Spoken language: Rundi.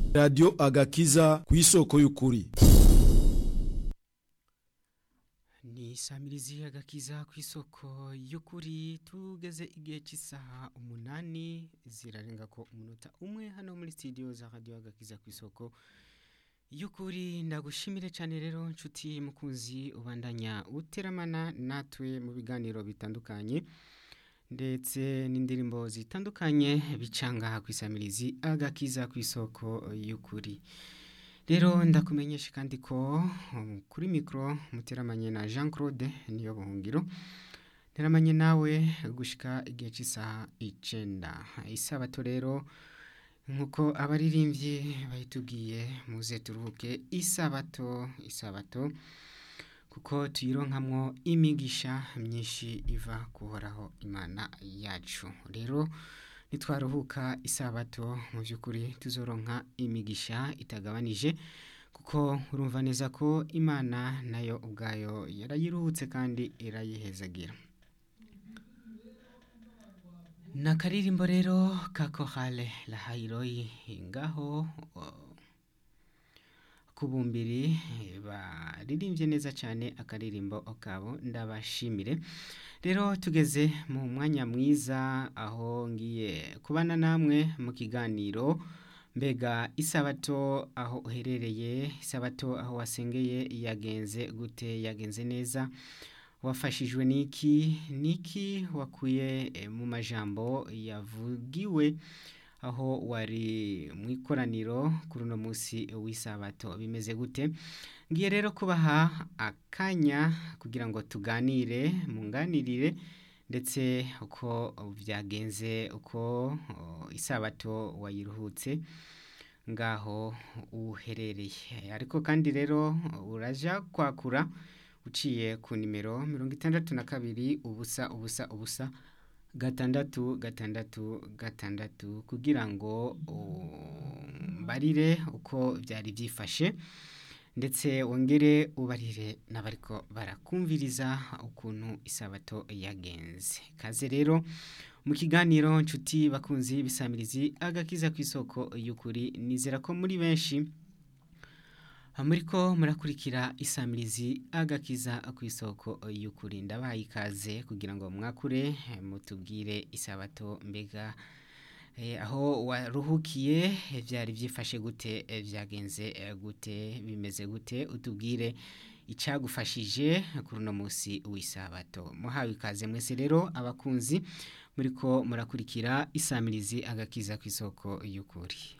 radiyo agakiza ku isoko y'ukuri ni samirizi agakiza ku isoko y'ukuri tugeze igihe cy'isaha umunani zirarenga ko umunota umwe hano muri studio za radiyo agakiza ku isoko y'ukuri ndagushimire cyane rero nshuti mukunzi ubandanya uteramana natwe mu biganiro bitandukanye ndetse n'indirimbo zitandukanye bicanga ku isamirizi agakiza ku isoko y'ukuri rero ndakumenyesha kandi ko um, kuri mikoro muteramanye na jean claude niyo buhungiro nteramanye nawe gushika igihe cy'isaha icyenda isabato rero nk'uko abaririmbyi bayitubwiye muze turuhuke isabato isabato kuko tuyironkamwo imigisha myinshi iva kuhoraho imana yacu rero nitwaruhuka isabato mu by'ukuri tuzoronka imigisha itagabanije kuko urumva neza ko imana nayo ubwayo yarayiruhutse kandi irayihezagira ni akaririmbo rero ka kohale lahayiroyi ngaho kubumbiri baririmbye neza cyane akaririmbo kabo ndabashimire rero tugeze mu mwanya mwiza aho ngiye kubana namwe mu kiganiro mbega isabato aho uherereye isabato aho wasengeye yagenze gute yagenze neza wafashijwe n'iki n'iki wakuye mu majambo yavugiwe aho wari mu ikoraniro kuri uno munsi w'isabato bimeze gute ngiye rero kubaha akanya kugira ngo tuganire munganirire ndetse uko byagenze uko isabato wayiruhutse ngaho uherereye ariko kandi rero uraja kwakura uciye ku nimero mirongo itandatu na kabiri ubusa ubusa ubusa gatandatu gatandatu gatandatu kugira ngo mbarire uko byari byifashe ndetse wongere ubarire n'abariko barakumviriza ukuntu isabato yagenze kaze rero mu kiganiro nshuti bakunzi bisamirizi agakiza ku isoko y'ukuri nizera ko muri benshi muri ko murakurikira isamirizi agakiza ku isoko y'ukuri ndabaye ikaze kugira ngo mwakure mutubwire isabato mbega aho waruhukiye byari byifashe gute byagenze gute bimeze gute utubwire icyagufashije kuri uno munsi w'isabato muhawe ikaze mwese rero abakunzi muri ko murakurikira isamirizi agakiza ku isoko y'ukuri